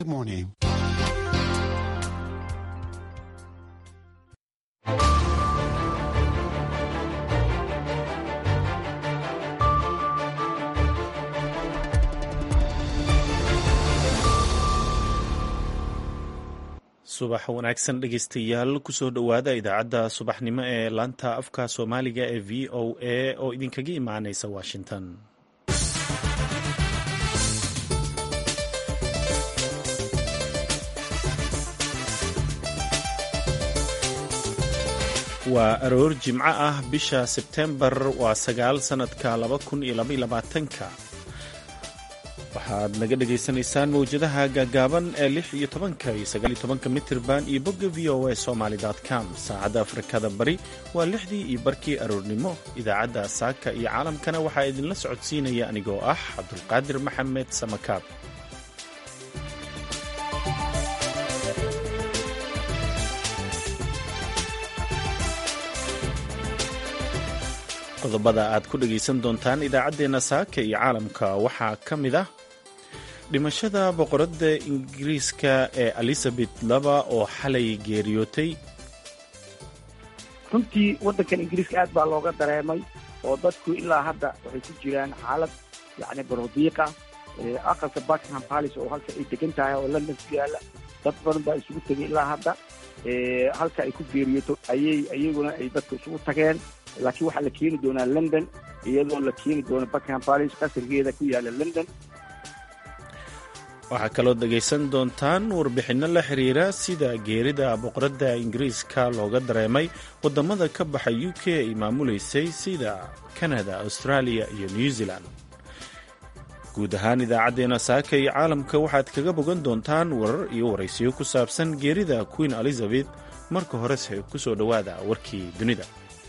Good morning. subax wanaagsan dhegeystayaal kusoo dhowaada idaacadda subaxnimo ee laanta afka soomaaliga ee v o a oo idinkaga imaaneysa washington waa aroor jimco ah bisha sebtembar waa sagaal sanadka laba kun iyo labaatanka waxaad naga dhagaysanaysaan mawjadaha gaagaaban ee lix iyo tobanka iyo sagaal iyo tobanka mitirban iyo bogga v o a somaly com saacadda afrikada bari waa lixdii iyo barkii aroornimo idaacadda saaka iyo caalamkana waxaa idinla socodsiinaya anigoo ah cabdulqaadir maxamed samakaab qodobada aad ku dhegaysan doontaan idaacaddeenna saaka iyo caalamka waxaa ka mid ah dhimashada boqoradda ingiriiska ee elizabeth laba oo xalay geeriyootay runtii waddankan ingiriiska aad baa looga dareemay oo dadku ilaa hadda waxay ku jiraan xaalad yacni barodiiqa aqalka buckingham palace oo halka ay degan tahay oo london ku yaalla dad badan baa isugu tegay ilaa hadda halka ay ku geeriyooto ayay iyaguna ay dadka isugu tageen laakiin waxaa la keeni doonaa london iyadoo la keeni doono buckingham palace qasrigeeda ku yaalla london waxaa kaloo dhegaysan doontaan warbixinno la xiriira sida geerida boqoradda ingiriiska looga dareemay waddamada ka baxa u k ay maamuleysay sida canada australia iyo new zealand guud ahaan idaacaddeenna saaka iyo caalamka waxaad kaga bogan doontaan warar iyo waraysiyo ku saabsan geerida queen elizabeth marka horese ku soo dhowaada warkii dunida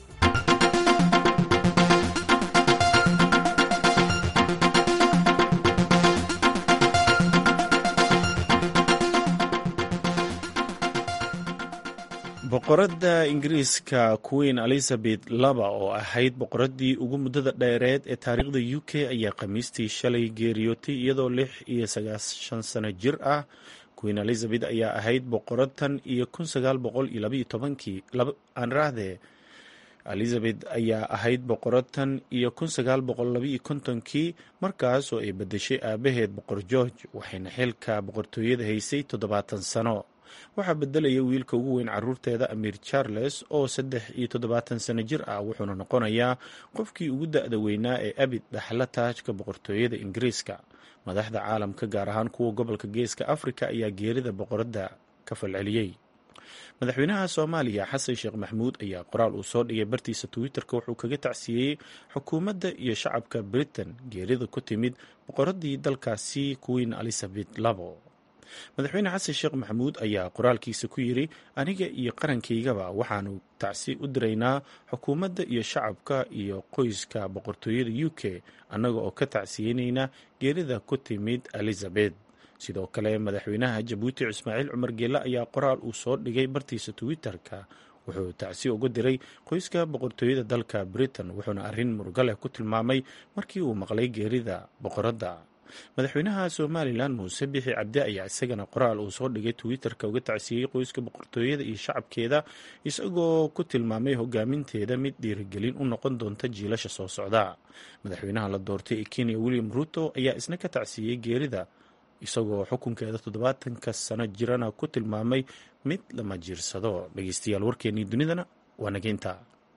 boqoradda ingiriiska queen elizabeth laba oo ahayd boqoraddii ugu muddada dheereed ee taariikhda u k ayaa khamiistii shalay geeriyootay iyadoo lix iyo sagaashan sano jir ah queen elizabeth ayaa ahayd boqorad tan iyo kun sagaal boqol iyo labaiyo tobankii aan raahdee elizabeth ayaa ahayd boqorad tan iyo kun sagaal boqol labaiyo kontonkii markaas oo ay bedeshay aabaheed boqor george waxayna xilka boqortooyada haysay toddobaatan sano waxaa bedelaya wiilka ugu weyn caruurteeda amiir charles oo saddex iyo toddobaatan sano jir ah wuxuuna noqonayaa qofkii ugu da-da weynaa ee abid dhaxla taajka boqortooyada ingiriiska madaxda caalamka gaar ahaan kuwa gobolka geeska afrika ayaa geerida boqoradda ka falceliyey madaxweynaha soomaaliya xasan sheekh maxmuud ayaa qoraal uu soo dhigay bartiisa twitter-ka wuxuu kaga tacsiiyey xukuumadda iyo shacabka britain geerida ku timid boqoraddii dalkaasi queen elizabeth labo madaxweyne xasan sheekh maxamuud ayaa qoraalkiisa ku yidri aniga iyo qarankaygaba waxaanu tacsi u diraynaa xukuumadda iyo shacabka iyo qoyska boqortooyada u k annaga oo ka tacsiyeynayna geerida ku timid elizabeth sidoo kale madaxweynaha jabuuti ismaaciil cumar geelle ayaa qoraal uu soo dhigay bartiisa twitter-ka wuxuu tacsi uga diray qoyska boqortooyada dalka britain wuxuuna arrin murugaleh ku tilmaamay markii uu maqlay geerida boqoradda madaxweynaha somalilan muuse bixi cabdi ayaa isagana qoraal uu soo dhigay twitter-ka uga tacsiyey qoyska boqortooyada iyo shacabkeeda isagoo ku tilmaamay hogaaminteeda mid dhiirigelin u noqon doonta jiilasha soo socda madaxweynaha la doortay ee kenya william ruto ayaa isna ka tacsiyey geerida isagoo xukunkeeda toddobaatanka sano jirana ku tilmaamay mid lama jiirsado dhegeystayaal warkeenii dunidana waa nageynta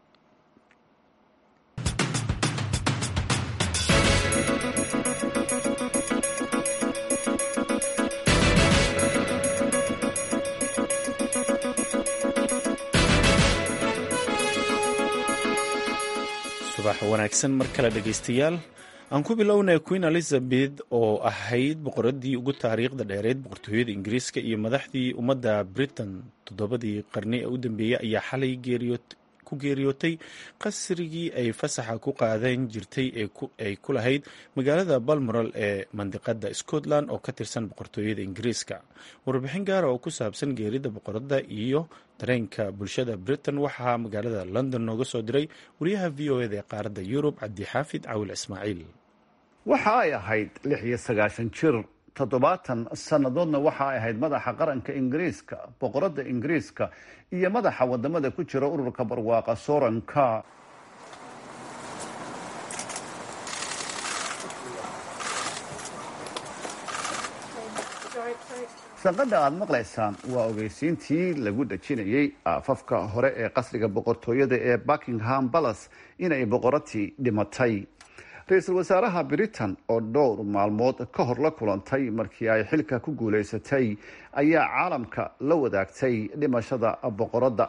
subax wanaagsan mar kale dhegeystayaal aan ku bilownay queen elizabeth oo ahayd boqoraddii ugu taariikhda dheereed boqortooyada ingiriiska iyo madaxdii ummadda britain toddobadii qarni ee u dambeeyey ayaa xalay ku geeriyootay qasrigii ay fasaxa ku qaadan jirtay ay ku lahayd magaalada balmoral ee mandiqada scotland oo ka tirsan boqortooyada ingiriiska warbixin gaara oo ku saabsan geerida boqoradda iyo dareenka bulshada britain waxaa magaalada london nooga soo diray wariyaha v o eda ee qaaradda yurub cabdixaafid cawil ismaaciil waxa ay ahayd lix iyo sagaashan jir toddobaatan sannadoodna waxa ay ahayd madaxa qaranka ingiriiska boqoradda ingiriiska iyo madaxa wadamada ku jira ururka barwaaqa sooranka sanqadha aada maqlaysaan waa ogeysiintii lagu dhajinayay aafafka hore ee qasriga boqortooyada ee buckingham palace inay boqoradii dhimatay ra-iisul wasaaraha britain oo dhowr maalmood ka hor la kulantay markii ay xilka ku guulaysatay ayaa caalamka la wadaagtay dhimashada boqoradda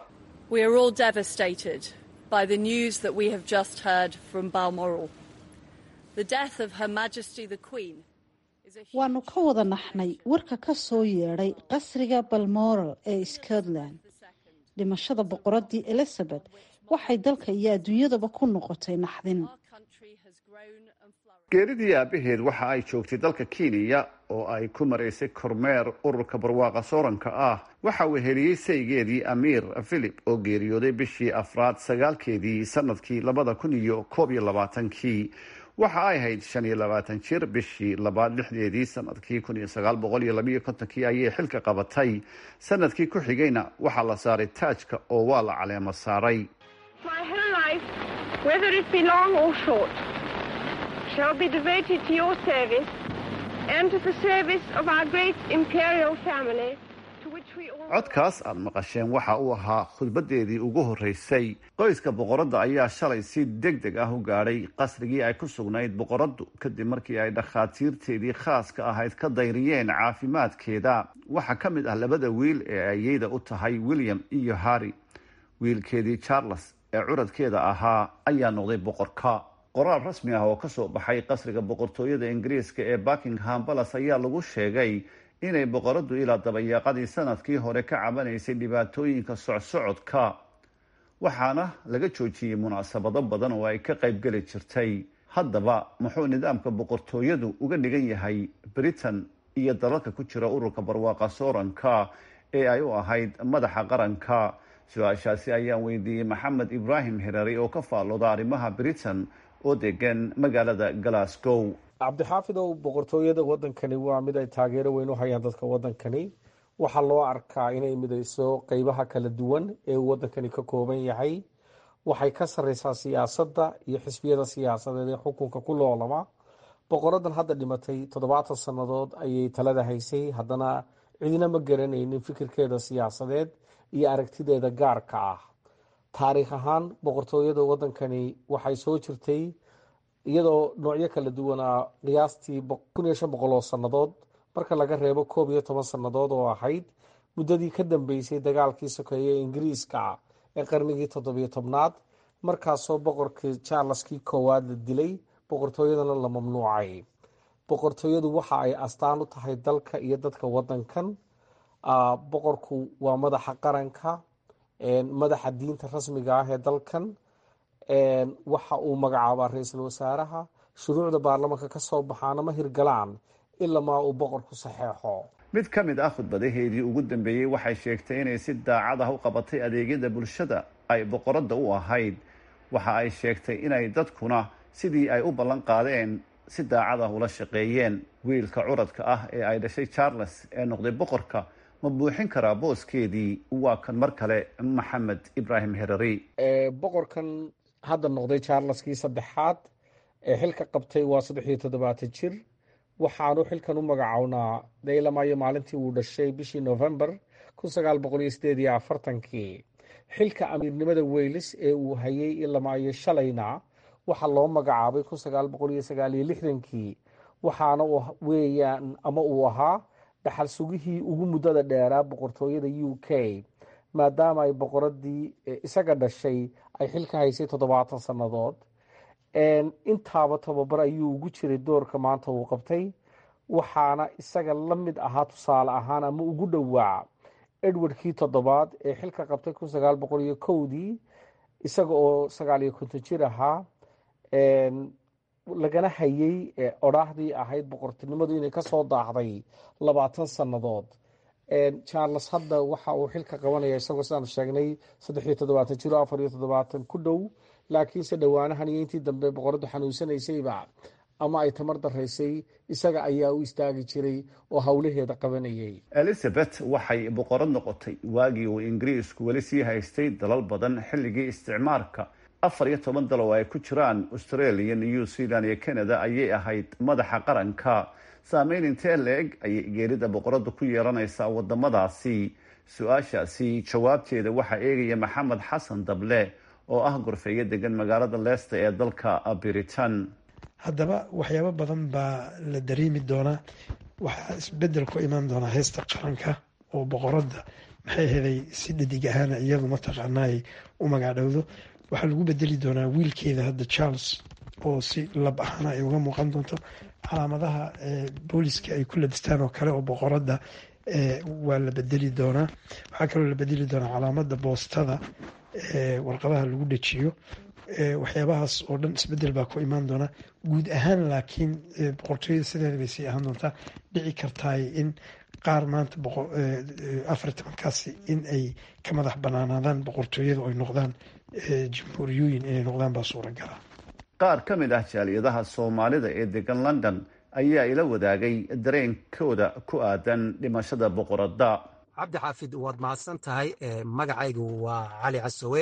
waanu ka wada naxnay warka ka soo yeedhay qasriga balmoral ee scotland dhimashada boqoradii elizabeth waxay dalka iyo adduunyadaba ku noqotay naxdin geeridii aabaheed waxa ay joogtay dalka kenya oo ay ku maraysay kormeer ururka barwaaqa sooranka ah waxa uu heliyey saygeedii amiir philip oo geeriyooday bishii afraad sagaalkeedii sanadkii labada kun iyo koob iyo labaatankii waxa ay ahayd shan iyo labaatan jir bishii labaad lixdeedii sanadkii kun iyo sagaal boqol iyo labiiyo kontonkii ayay xilka qabatay sanadkii ku xigayna waxaa la saaray taajka oo waa la caleemo saaray codkaas aada maqasheen waxa uu ahaa khudbadeedii ugu horeysay qoyska boqoradda ayaa shalay si deg deg ah u gaadhay qasrigii ay ku sugnayd boqoraddu kadib markii ay dhakhaatiirteedii khaaska ahayd ka dayriyeen caafimaadkeeda waxaa ka mid ah labada wiil ee ayeyda u tahay william iyo harry wiilkeedii charles ee curadkeeda ahaa ayaa noqday boqorka qoraal rasmi ah oo kasoo baxay qasriga boqortooyada ingiriiska ee buckingham palace ayaa lagu sheegay inay boqoraddu ilaa dabayaaqadii sanadkii hore ka cabanaysay dhibaatooyinka socsocodka waxaana laga joojiyey munaasabado badan oo ay ka qaybgeli jirtay haddaba muxuu nidaamka boqortooyadu uga dhigan yahay britain iyo dalalka ku jira ururka barwaaqa sooranka ee ay u ahayd madaxa qaranka su-aashaasi ayaan weydiiyey maxamed ibraahim hirari oo ka faallooda arrimaha britain oo degan magaalada glasgow cabdixaafidow boqortooyada wadankani waa mid ay taageero weyn u hayaan dadka wadankani waxaa loo arkaa inay midayso qeybaha kala duwan ee uu wadankani ka kooban yahay waxay ka sareysaa siyaasadda iyo xisbiyada siyaasadeed ee xukunka ku loolama boqoradan hadda dhimatay toddobaatan sannadood ayay talada haysay haddana cidina ma garanaynin fikirkeeda siyaasadeed iyo aragtideeda gaarka ah taariikh ahaan boqortooyada wadankani waxay soo jirtay iyadoo noocyo kala duwanaa qiyaastii kun iyo shan boqol oo sannadood marka laga reebo koob iyo toban sannadood oo ahayd muddadii ka dambeysay dagaalkii sokeeye ee ingiriiska ee qarnigii toddobiyo tobnaad markaasoo boqorkii charleskii koowaad la dilay boqortooyadana la mamnuucay boqortooyadu waxa ay astaan u tahay dalka iyo dadka wadankan boqorku waa madaxa qaranka madaxa diinta rasmiga ah ee dalkan waxa uu magacaabaa ra-iisul wasaaraha shuruucda baarlamaanka ka soo baxaana ma hirgalaan ilamaa uu boqorku saxeexo mid ka mid ah khudbadaheedii ugu dambeeyey waxay sheegtay inay si daacad ah u qabatay adeegyada bulshada ay boqoradda u ahayd waxa ay sheegtay inay dadkuna sidii ay u ballan qaadeen si daacad ah ula shaqeeyeen wiilka curadka ah ee ay dhashay charles ee noqday boqorka ma buuxin karaa booskeedii waa kan mar kale maxamed ibraahim herari boqorkan hadda noqday charleskii saddexaad ee xilka qabtay waa saddex iyo toddobaatan jir waxaanu xilkan u magacownaa daylamaayo maalintii uu dhashay bishii november kun sagaal boqol iyo sideed iyo afartankii xilka amiirnimada weylis ee uu hayay ilamaayo shalayna waxaa loo magacaabay kun sagaal boqol iyo sagaal iyo lixdankii waxaana weeyaan ama uu ahaa dhaxal sugihii ugu muddada dheeraa boqortooyada u k maadaama ay boqoradii isaga dhashay ay xilka haysay toddobaatan sannadood intaaba tababar ayuu ugu jiray doorka maanta uu qabtay waxaana isaga la mid ahaa tusaale ahaan ama ugu dhowaa edwardkii toddobaad ee xilka qabtay kun sagaal boqol iyo kowdii isaga oo sagaal iyo konton jir ahaa lagana hayay odhaahdii ahayd boqortinimadu inay kasoo daahday labaatan sannadood charles hadda waxa uu xilka qabanaya isagoo sidaan sheegnay saddex iyo toddobaatan jiro afar iyo toddobaatan ku dhow laakiinse dhowaanahan iyo intii dambe boqoradu xanuunsanaysayba ama ay tamar daraysay isaga ayaa u istaagi jiray oo howlaheeda qabanayay elizabeth waxay boqorad noqotay waagii uu ingiriisku weli sii haystay dalal badan xilligii isticmaarka afar iyo toban dal oo ay ku jiraan australia new zealand iyo canada ayay ahayd madaxa qaranka saameyn intee la-eg ayay geerida boqorada ku yeelanaysaa wadamadaasi su-aashaasi jawaabteeda waxaa eegaya maxamed xasan dable oo ah gorfeeyo degan magaalada leicester ee dalka britain haddaba waxyaabo badan baa la dareemi doonaa waxaa isbedel ku imaan doonaa heesta qaranka oo boqoradda maxay heday si dhadig ahaana iyadu mataqaanaay u magaadhowdo waxaa lagu bedeli doonaa wiilkeeda hadda charles oo si lab ahaana ay uga muuqan doonto calaamadaha booliska ay ku labistaan oo kale oo boqoradda waa la bedeli doonaa waxaa kaloo la bedeli doonaa calaamada boostada warqadaha lagu dhejiyo waxyaabahaas oo dhan isbedel baa ku imaan doona guud ahaan laakiin boqortooyada sideeda bay sii ahaan doontaa dhici kartaay in qaar maanta afar tobankaasi in ay ka madax banaanaadaan boqortooyada oo ay noqdaan jamhuuriyooyin inay noqdaan baa suuragala qaar ka mid ah jaaliyadaha soomaalida ee degan london ayaa ila wadaagay dareenkooda ku aadan dhimashada boqoradda cabdi xaafid waad mahadsan tahay magacaygu waa cali casowe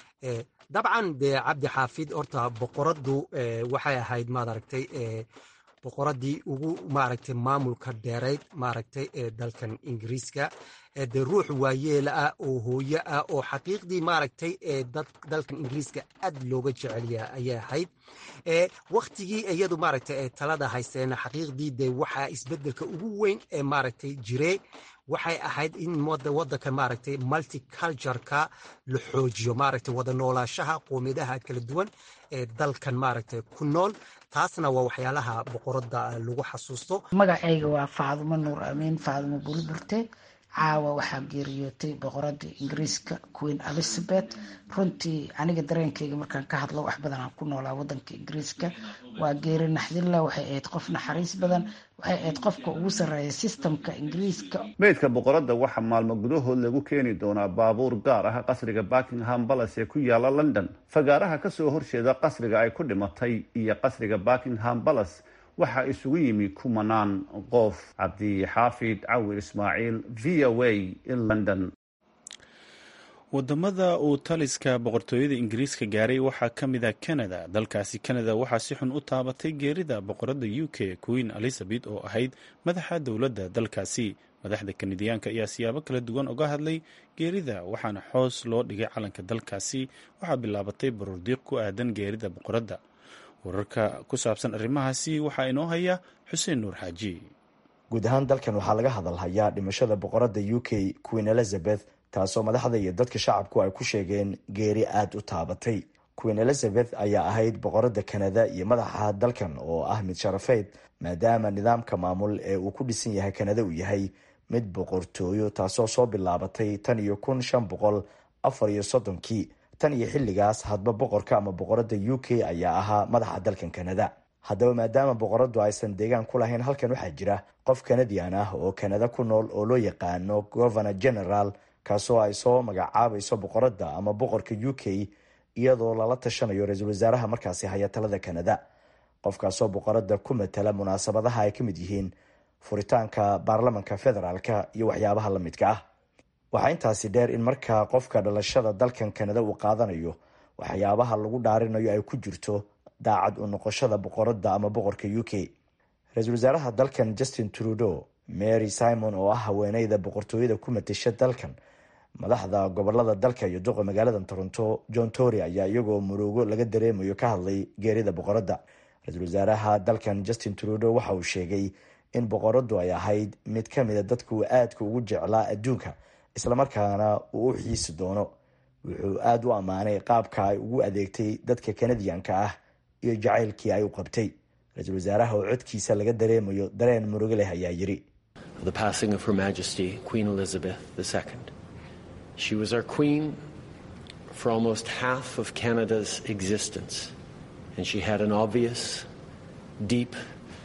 dabcan dee cabdi xaafid horta boqoraddu waxay ahayd maaragtay boqoraddii ugu maaragtay maamulka dheerayd maaragtay ee dalkan ingiriiska dee ruux waayeela ah oo hooyo ah oo xaqiiqdii maaragtay ee dalkan ingiriiska aad looga jecelya ayay ahayd waktigii iyadu maaragtay ee talada haysteena xaqiiqdii dee waxaa isbedelka ugu weyn ee maaragtay jirey waxay ahayd in wadanka maaragtay multicultureka la xoojiyo maaragtay wada noolaashaha qoomiyadaha kala duwan ee dalkan maaragtay ku nool taasna waa waxyaalaha boqoradda lagu xasuusto magacayga waa faadumo nuur amiin faadumo burburte caawa waxaa geeriyootay boqoradda ingiriiska queen elizabeth runtii aniga dareenkayga markaan ka hadlo wax badan aan ku noolaa wadanka ingiriiska waa geeri naxdilla waxay ahayd qof naxariis badan waxay ahayd qofka ugu sarreeya sistamka ingiriiska meydka boqoradda waxaa maalmo gudahood lagu keeni doonaa baabuur gaar ah qasriga buckingham palace ee ku yaala london fagaaraha kasoo horjeeda qasriga ay ku dhimatay iyo qasriga buckingham palace waxaa isugu yimi kumanaan qof cabdixaafid cawir ismaaciil v o a in london wadamada uu taliska boqortooyada ingiriiska gaaray waxaa ka mid a canada dalkaasi canada waxaa si xun u taabatay geerida boqoradda u k queen elizabeth oo ahayd madaxa dowladda dalkaasi madaxda kanadiyaanka ayaa siyaabo kala duwan uga hadlay geerida waxaana xoos loo dhigay calanka dalkaasi waxaa bilaabatay baroordiiq ku aadan geerida boqoradda wararka ku saabsan arrimahaasi waxaa inoo haya xuseen nuur xaaji guud ahaan dalkan waxaa laga hadalhayaa dhimashada boqoradda u k queen elizabeth taasoo madaxda iyo dadka shacabku ay ku sheegeen geeri aada u taabatay queen elizabeth ayaa ahayd boqoradda kanada iyo madaxa dalkan oo ah mid sharafeyd maadaama nidaamka maamul ee uu ku dhisan yahay kanada uu yahay mid boqortooyo taasoo soo bilaabatay tan iyo kun shan boqol afar iyo soddonkii tan iyo xilligaas hadba boqorka ama boqoradda u k ayaa ahaa madaxa dalkan kanada haddaba maadaama boqoraddu aysan deegaan ku lahayn halkan waxaa jira qof kanadian ah oo kanada ku nool oo loo yaqaano governor general kaasoo ay soo magacaabayso boqoradda ama boqorka u k iyadoo lala tashanayo ra-iisul wasaaraha markaasi haya talada kanada qofkaasoo boqoradda ku matala munaasabadaha ay ka mid yihiin furitaanka baarlamanka federaalka iyo waxyaabaha la midka ah waxaa intaasi dheer in markaa qofka dhalashada dalkan kanada uu qaadanayo waxyaabaha lagu dhaarinayo ay ku jirto daacad u noqoshada boqoradda ama boqorka u k ra-iisul wasaaraha dalkan justin trudeau mary simon oo ah haweeneyda boqortooyada ku matasha dalkan madaxda gobolada dalka iyo duqa magaalada toronto john tory ayaa iyagoo murugo laga dareemayo ka hadlay geerida boqoradda ra-iisul wasaaraha dalkan justin trudeau waxa uu sheegay in boqoraddu ay ahayd mid ka mida dadka uu aadka ugu jeclaa adduunka islamarkaana uu u xiisi doono wuxuu aada u ammaanay qaabka ay ugu adeegtay dadka kanadiyanka ah iyo jacaylkii ay u qabtay ra-iisul wasaaraha oo codkiisa laga dareemayo dareen murugo leh ayaa yiri the passing of her majesty queen elizabeth ii she was our queen for almost half of canada's existence and she had an obvious deep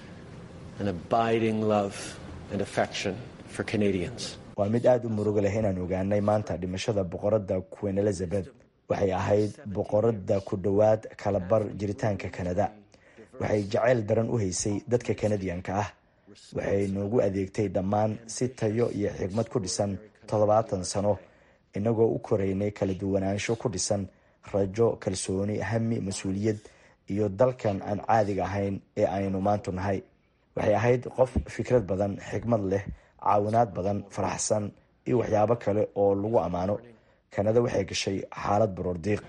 and abiding love and affection for canadians waa mid aada u murugo leh inaan ogaanay maanta dhimashada boqoradda queen elizabeth waxay ahayd boqoradda ku dhowaad kalabar jiritaanka kanada waxay jacayl daran u haysay dadka kanadiyanka ah waxay noogu adeegtay dhammaan si tayo iyo xigmad ku dhisan toddobaatan sano innagoo u koraynay kala duwanaansho ku dhisan rajo kalsooni hami mas-uuliyad iyo dalkan aan caadiga ahayn ee aynu maantu nahay waxay ahayd qof fikrad badan xikmad leh caawinaad badan faraxsan iyo waxyaabo kale oo lagu ammaano kanada waxay gashay xaalad baroordiiq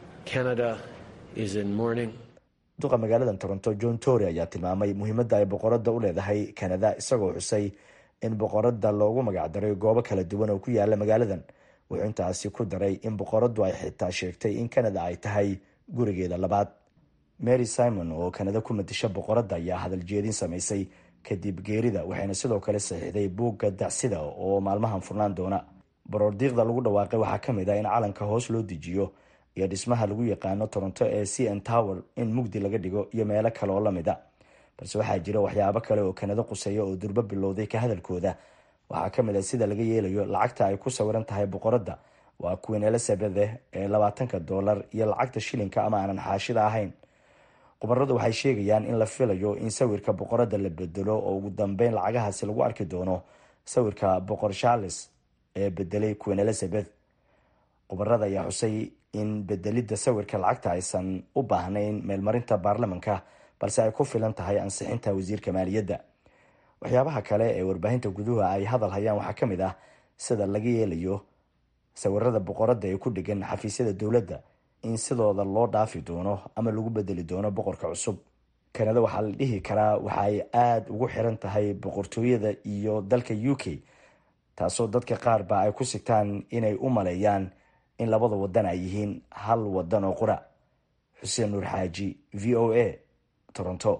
duqa magaalada toronto john tory ayaa tilmaamay muhiimadda ay boqoradda u leedahay kanada isagoo xusay in boqoradda loogu magacdaray goobo kala duwan oo ku yaala magaaladan wuxuu intaasi ku daray in boqoraddu ay xitaa sheegtay in kanada ay tahay gurigeeda labaad mary simon oo kanada ku madisha boqoradda ayaa hadal jeedin samaysay kadib geerida waxayna sidoo kale saxiixday buugga dacsida oo maalmahan furnaan doona baroordiiqda lagu dhawaaqay waxaa ka mid ah in calanka hoos loo dejiyo iyo dhismaha lagu yaqaano toronto ee c n tower in mugdi laga dhigo iyo meelo kale oo lamid a balse waxaa jira waxyaabo kale oo kanada quseeya oo durbo bilowday ka hadalkooda waxaa ka mid ah sida laga yeelayo lacagta ay ku sawiran tahay boqoradda waa queen elizabeth ee labaatanka dollar iyo lacagta shilinka ama aanan xaashida ahayn khubaradu waxay sheegayaan in la filayo in sawirka boqoradda la bedelo oo ugu dambeyn lacagahaasi lagu arki doono sawirka boqor charles ee bedelay queen elizabeth khubarada ayaa xusay in bedelidda sawirka lacagta aysan u baahnayn meelmarinta baarlamanka balse ay ku filan tahay ansixinta wasiirka maaliyadda waxyaabaha kale ee warbaahinta guduha ay hadal hayaan waxaa ka mid ah sida laga yeelayo sawirada boqoradda ee ku dhegan xafiisyada dowladda in sidooda loo dhaafi doono ama lagu bedeli doono boqorka cusub kanada waxaa la dhihi karaa waxaay aada ugu xiran tahay boqortooyada iyo dalka u k taasoo dadka qaar ba ay ku sigtaan inay u maleeyaan in labada wadan ay yihiin hal wadan oo qura xuseen nuur xaaji v o a toronto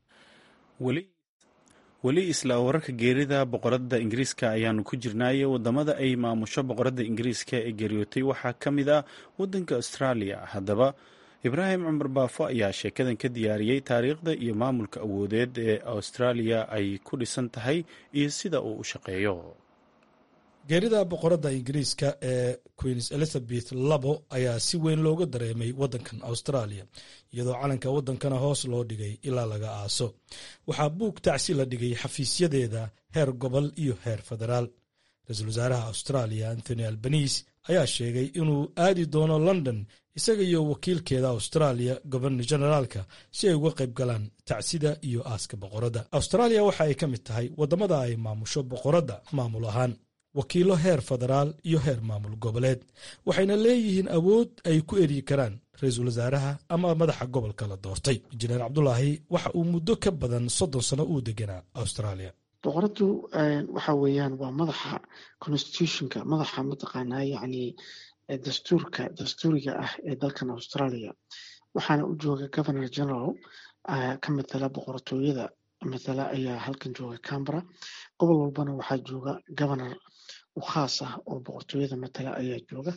weli isla wararka geerida boqoradda ingiriiska ayaanu ku jirnaaye wadamada ay maamusho boqoradda ingiriiska ee geeriyootay waxaa ka mid ah wadanka australia haddaba ibraahim cumar baafo ayaa sheekadan ka diyaariyey taariikhda iyo maamulka awoodeed ee australia ay ku dhisan tahay iyo sida uu u shaqeeyo geerida boqoradda ingiriiska ee queens elizabeth labo ayaa si weyn looga dareemay waddankan australia iyadoo calanka waddankana hoos loo dhigay ilaa laga aaso waxaa buug tacsi la dhigay xafiisyadeeda heer gobol iyo heer federaal ra-iisul wasaaraha australia anthony albanise ayaa sheegay inuu aadi doono london isaga iyo wakiilkeeda australia gobernor generaalka si ay uga qayb galaan tacsida iyo aaska boqoradda australia waxa ay ka mid tahay waddamada ay maamusho boqoradda maamul ahaan wakiilo heer federaal iyo heer maamul goboleed waxayna leeyihiin awood ay ku eryi karaan ra-iisul wasaaraha ama madaxa gobolka la doortay injineer cabdulaahi waxa uu muddo ka badan soddon sano uu deganaa australia boqoradu waxa weeyaan waa madaxa constitutionka madaxa mataqaanaa yacni dastuurka dastuuriga ah ee dalkan australia waxaana u jooga governor general ka matala boqortooyada matala ayaa halkan jooga cambara gobol walbana waxaa jooga governor u khaas ah oo boqortooyada matala ayaa jooga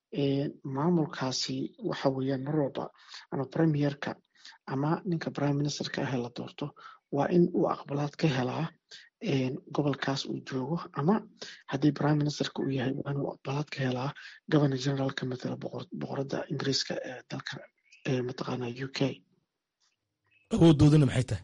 maamulkaasi waxa weeyaan mar walba ama premierka ama ninka prime ministerka ahee la doorto waa in uu aqbalaad ka helaa gobolkaas uu joogo ama haddii prime ministerka uu yahay waa inuu aqbalaad ka helaa governor generaalka matala boqoradda ingiriiska ee dalka mataqaana u k awoodoodana maxay tahay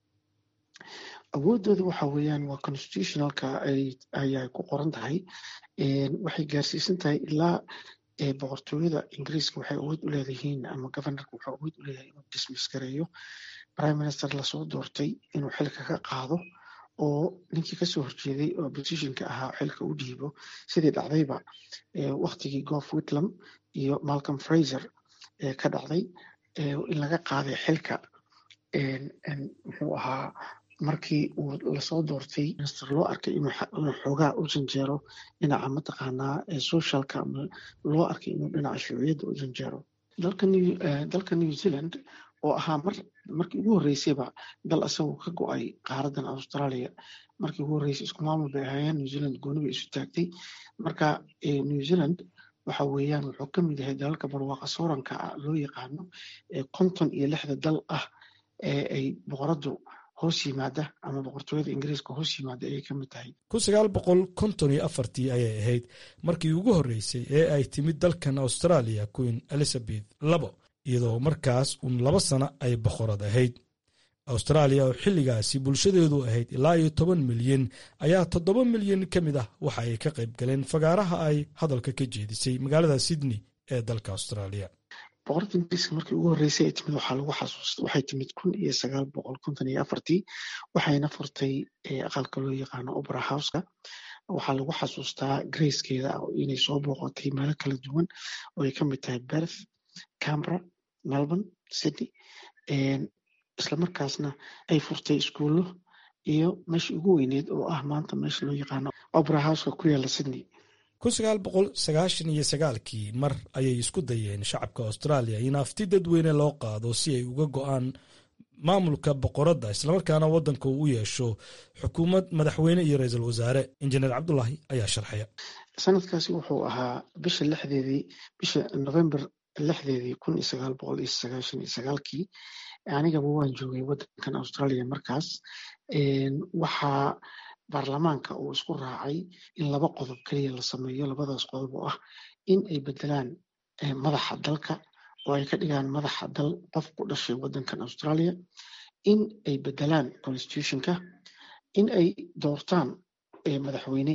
awoodooda waxa weeyaan waa constitutionalka ayay ku qoran tahay waxay gaarsiisan tahay ilaa boqortooyada ingiriiska waxay awood u leedahiin ama governorka wuxuu awood u leeyahay inuu dismiss gareeyo prime minister lasoo doortay inuu xilka ka qaado oo ninkii kasoo horjeeday oo oppositionka ahaa xilka u dhiibo sidii dhacdayba waktigii gof whitlam iyo malcolm fraser ka dhacday in laga qaaday xilka muxuu ahaa markii uu lasoo doortay minister loo arkay inuu xoogaa u janjeero dhinaca mataqaanaa socialka ama loo arkay inuu dhinaca shuuciyadda u janjeero dalka new zealand oo ahaa mar markii ugu horreysayba dal isagoo ka go-ay qaaradan australia markii ugu horreysay isku maamul bay ahaayeen new zealand gooni bay isu taagtay marka new zealand waxa weeyaan wuxuu ka mid yahay dalalka barwaaqa sooranka loo yaqaano konton iyo lixda dal ah ee ay boqoradu hoos yimaada ama boqortooyada ingiriiska hoos yimaada ayay ka mid tahay kun sagaal boqol konton iyo afartii ayay ahayd markii ugu horreysay ee ay timid dalkan australia queen elizabeth labo iyadoo markaas uun laba sano ay boqorad ahayd austraaliya oo xilligaasi bulshadeedu ahayd ilaa iyo toban milyan ayaa toddoba milyan ka mid ah waxa ay ka qayb galeen fagaaraha ay hadalka ka jeedisay magaalada sydney ee dalka austraaliya boqorada ingiriiska markii ugu horreysay ay timid waxaa lagu xasuusta waxay timid kun iyo sagaal boqol konton iyo afartii waxayna furtay aqalka loo yaqaano opera houseka waxaa lagu xasuustaa gracekeeda inay soo booqotay meelo kala duwan oo ay ka mid tahay berth cambra melbourne sydney islamarkaasna ay furtay iskuullo iyo meesha ugu weyneed oo ah maanta meesha loo yaqaano opera houseka ku yaala sydney kun sagaal boqol sagaashan iyo sagaalkii mar ayay isku dayeen shacabka austraaliya in afti dadweyne loo qaado si ay uga go-aan maamulka boqoradda islamarkaana waddanka uu u yeesho xukuumad madaxweyne iyo ra-iisul wasaare injineer cabdulaahi ayaa sharxaya sanadkaasi wuxuu ahaa bisha lixdeedii bisha november lixdeedii kun iyo sagaal boqol iyo sagaashan iyo sagaalkii anigaba waan joogay waddankan australia markaas waxaa baarlamaanka uu isku raacay in laba qodob keliya la sameeyo labadaas qodob oo ah in ay bedelaan madaxa dalka oo ay ka dhigaan madaxa dal qof ku dhashay waddankan australia in ay bedelaan constitutionka in ay doortaan madaxweyne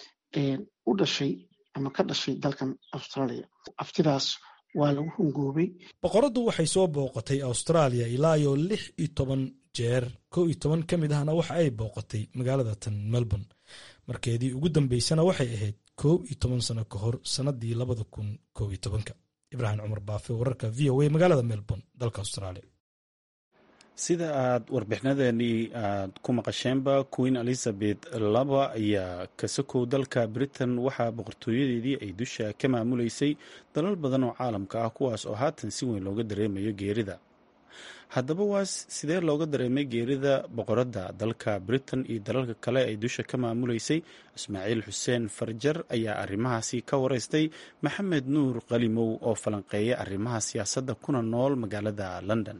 u dhashay ama ka dhashay dalkan australia aftidaas waa lagu hungoobay boqoraddu waxay soo booqatay austraaliya ilaa iyo lix iyo toban jeer kow iyo toban ka mid ahna waxa ay booqatay magaalada tan melbourne markeedii ugu dambeysana waxay ahayd kow iyo toban sano ka hor sannadii labada kun kow iyo tobanka ibraahim cumar baafe wararka v o a magaalada melbourne dalka australia sida aad warbixinadeenii aad ku maqasheenba queen elizabeth laba ayaa kasakow dalka britain waxaa boqortooyadeedii ay dusha ka maamuleysay dalal badan oo caalamka ah kuwaas oo haatan si weyn looga dareemayo geerida haddaba waa sidee looga dareemay geerida boqoradda dalka britain iyo dalalka kale ay dusha ka maamuleysay ismaaciil xuseen farjar ayaa arrimahaasi ka wareystay maxamed nuur qalimow oo falanqeeya arrimaha siyaasadda kuna nool magaalada london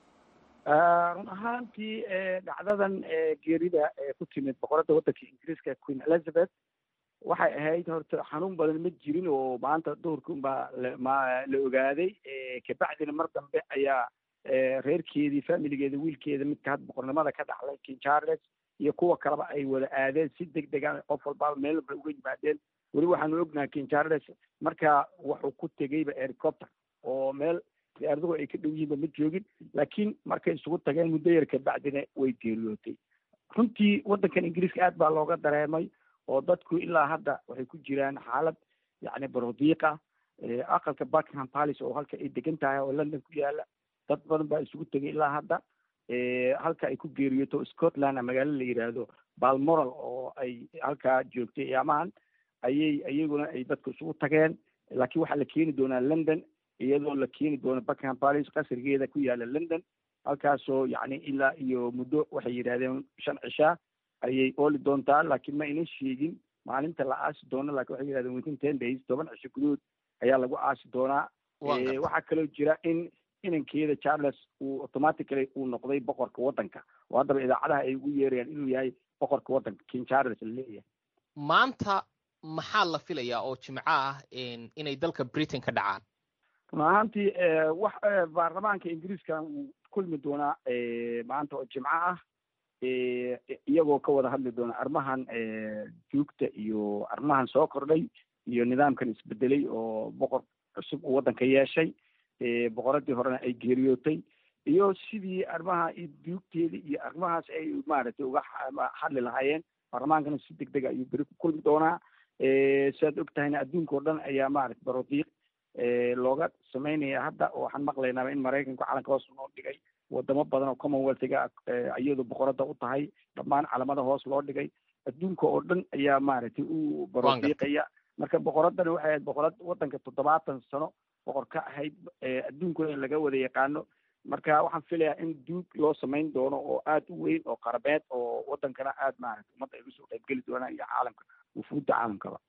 run ahaantii dhacdadan geerida ee ku timid boqoradda waddanka ingiriiska queen elizabeth waxay ahayd horta xanuun badan ma jirin oo maanta duhurka unbaa la ogaaday kabacdina mar dambe ayaa reerkeedii familigeeda wiilkeeda midka had boqornimada ka dhaxlay king charles iyo kuwa kaleba ay wada aadeen si deg degan qof walbaaba meel walba uga yimaadeen weli waxaanu ognahay king charles markaa wuxuu ku tegeyba helicopter oo meel diyaaradahu ay ka dhow yihiinba ma joogin laakiin markay isugu tageen muddo yar kabacdina way geeriyootay runtii waddankan ingiriiska aad baa looga dareemay oo dadku ilaa hadda waxay ku jiraan xaalad yacni barodiiqa aqalka buckingham palace oo halka ay degan tahay oo london ku yaala dad badan baa isugu tegay ilaa hadda halka ay ku geeriyooto scotland magaalo la yidhaahdo balmoral oo ay halkaa joogtay ayaamahan ayay iyaguna ay dadku isugu tageen laakiin waxaa la keeni doonaa london iyadoo la keeni doono buckingham palace qasrigeeda ku yaala london halkaasoo yacni ilaa iyo muddo waxay yidhahdeen shan cishaa ayay ooli doontaa laakiin ma aynan sheegin maalinta la aasi doono lakin waxay yidhahdeen within ten days toban cisho gudahood ayaa lagu aasi doonaa waxaa kaloo jira in inankeeda charles uu automatically uu noqday boqorka waddanka oo haddaba idaacadaha ay ugu yeerayaan inuu yahay boqorka waddanka king charles la leeyahay maanta maxaa la filayaa oo jimco ah inay dalka britain ka dhacaan run ahaantii wax baarlamaanka ingiriiska wuu kulmi doonaa maanta oo jimco ah iyagoo ka wada hadli doona arrimahan juugta iyo arrimahan soo kordhay iyo nidaamkan isbedelay oo boqor cusub uu waddanka yeeshay boqoradii horena ay geeriyootay iyo sidii arrimaha duugteedii iyo arrimahaas ay maaragtay uga hadli lahaayeen baarlamaankana si deg dega ayuu beri ku kulmi doonaa siaad og tahayna adduunka oo dhan ayaa maaragtay barodiiq looga sameynaya hadda oo waxaan maqlaynaaba in maraykanku calanka hoos noo dhigay wadamo badan oo commonwealthiga iyadu boqoradda u tahay dhammaan calamada hoos loo dhigay adduunka oo dhan ayaa maaragtay u barodiiqaya marka boqoraddani waxay ahayd boqorad waddanka toddobaatan sano boqor ka ahayd adduunkuna in laga wada yaqaano marka waxaan filayaa in duug loo samayn doono oo aad u weyn oo qarabeed oo waddankana aad maaragtay ummadda ay usoo qaybgeli doonaan iyo caalamka wufuudda caalamkaba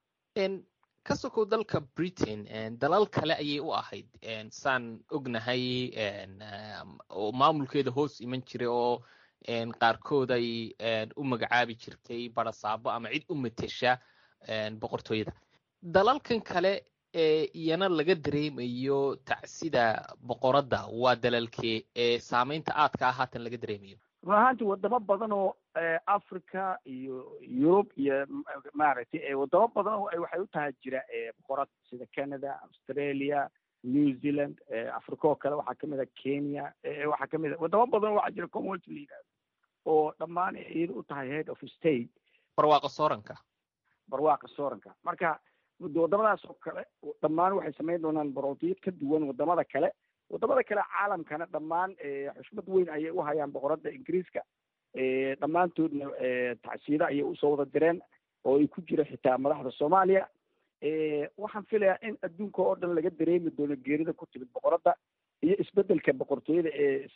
ka sokow dalka britain dalal kale ayay u ahayd saan ognahay oo maamulkeeda hoos iman jiray oo qaarkood ay u magacaabi jirtay barasaabo ama cid u matesha boqortooyada dalalkan kale iyana laga dareemayo tacsida boqoradda waa dalalkee ee saameynta aadka ah haatan laga dareemayo run ahaantii wadamo badan oo africa iyo yurub iyo maaragtay wadamo badan oo waxay u tahay jira boqorad sida canada australia new zealand africa oo kale waxaa kamid a kenya waxaa kamid a wadamo badan oo waxaa jira commonwealth la yidhahdo oo dhammaan iyada u tahay head of state barwaaqa sooranka barwaaqa sooranka marka wadamadaas oo kale dhammaan waxay samayn doonaan baroodiyad ka duwan wadamada kale wadamada kale caalamkana dhammaan xushmad weyn ayay u hayaan boqoradda ingiriiska dhammaantoodna tacsiyada ayay usoo wada direen oo ay ku jira xitaa madaxda soomaaliya waxaan filayaa in adduunka oo dhan laga dareemi doono geerida ku timid boqoradda iyo isbedelka boqortooyada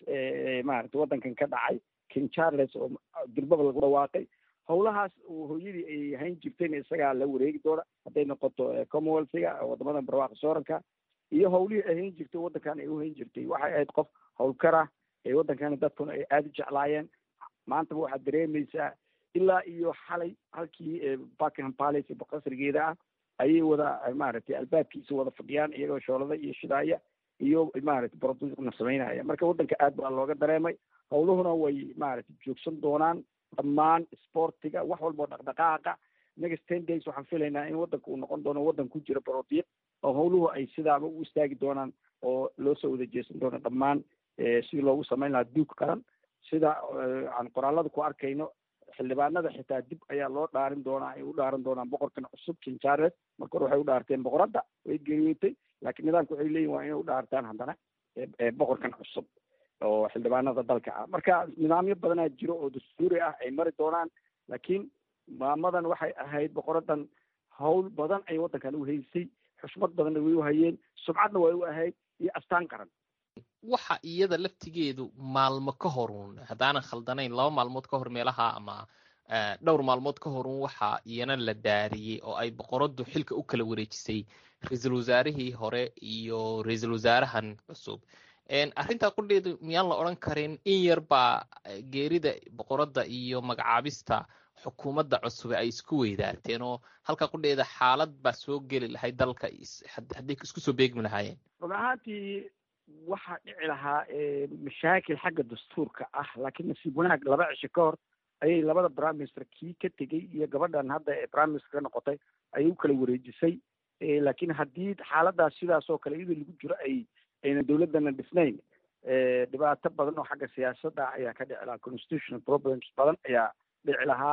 ee maaragtay waddankan ka dhacay king charles oo durbaba lagu dhawaaqay howlahaas oo hooyadii ay hayn jirtayna isagaa la wareegi doona hadday noqoto commonwealthiga wadamadan barwaaqa sooranka iyo howlihii ay hayn jirtay waddankan ay u hayn jirtay waxay ahayd qof howlkara ee waddankana dadkuna ay aada u jeclaayeen maantaba waxaad dareemaysaa ilaa iyo xalay halkii buckingham palace qasrigeeda ah ayay wada maaragtay albaabkiisa wada fadhiyaan iyagoo shoolada iyo shidaaya iyo maaragtay baroduqna samaynaya marka waddanka aad baa looga dareemay howluhuna way maaragtay joogsan doonaan dhammaan sportiga wax walba oo dhaqdhaqaaqa next ten days waxaan filaynaa in waddanka uu noqon doono waddan ku jira barodiiq oo howluhu ay sidaaba u istaagi doonaan oo loo soo wada jeesan doono dhammaan sidii loogu samayn lahaa duug qaran sida aan qoraalada ku arkayno xildhibaanada xitaa dib ayaa loo dhaarin doonaa ay u dhaaran doonaan boqorkan cusub king charles marka hore waxay u dhaarteen boqoradda way geeriyootay laakiin nidaamka waxay leeyihin waa inay u dhaartaan haddana boqorkan cusub oo xildhibaanada dalka ah marka nidaamyo badanaa jiro oo dastuuri ah ay mari doonaan laakiin maamadan waxay ahayd boqoradan howl badan ay waddankan u haysay xushmad badanna way u hayeen sumcadna way u ahayd iyo astaan qaran waxa iyada laftigeedu maalmo ka horun haddaanan khaldanayn laba maalmood ka hor meelaha ama dhowr maalmood ka horun waxa iyana la daariyey oo ay boqoraddu xilka u kala wareejisay ra-iisul wasaarihii hore iyo ra-iisul wasaarahan cusub arrintaa qudheedu miyaan la odhan karin in yar baa geerida boqoradda iyo magacaabista xukuumadda cusube ay isku weydaarteen oo halka qudheeda xaalad baa soo geli lahayd dalka hadday isku soo beegmi lahaayeen run ahaantii waxaa dhici lahaa mashaakil xagga dastuurka ah laakiin nasiib wanaag laba cisho ka hor ayay labada prime minister kii ka tegey iyo gabadhan hadda ee prime minister ka noqotay ayay u kala wareejisay laakiin haddii xaaladaas sidaas oo kale iyadoo lagu jiro ay aynan dowladdana dhisnayn dhibaato badan oo xagga siyaasadda ayaa ka dhici lahaa constitutional problems badan ayaa dhici lahaa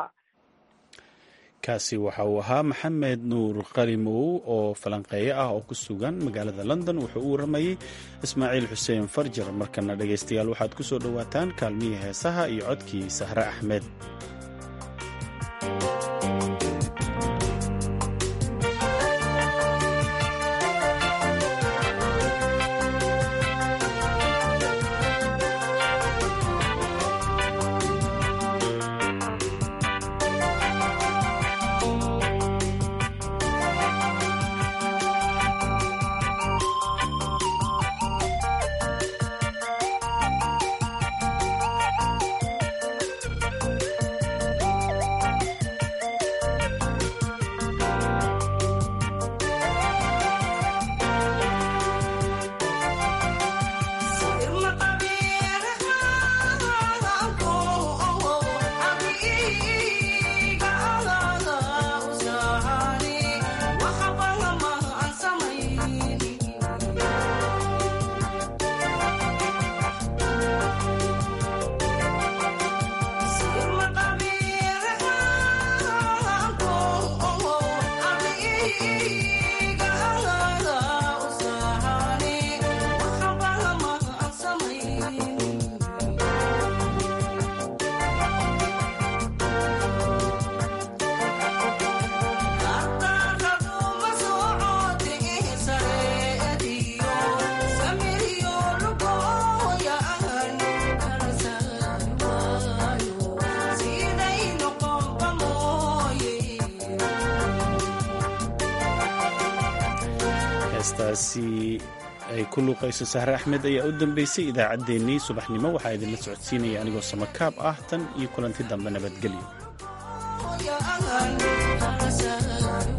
kaasi waxa uu ahaa maxamed nuur qarimow oo falanqeeye ah oo ku sugan magaalada london wuxuu u waramayey ismaaciil xuseen farjar markana dhegaystayaal waxaad ku soo dhowaataan kaalmihii heesaha iyo codkii sahre axmed heestaasi ay ku luuqayso sahre axmed ayaa u dambeysay idaacaddeenii subaxnimo waxaa idinla socodsiinaya anigoo samakaab ah tan iyo kulanti dambe nabadgelyo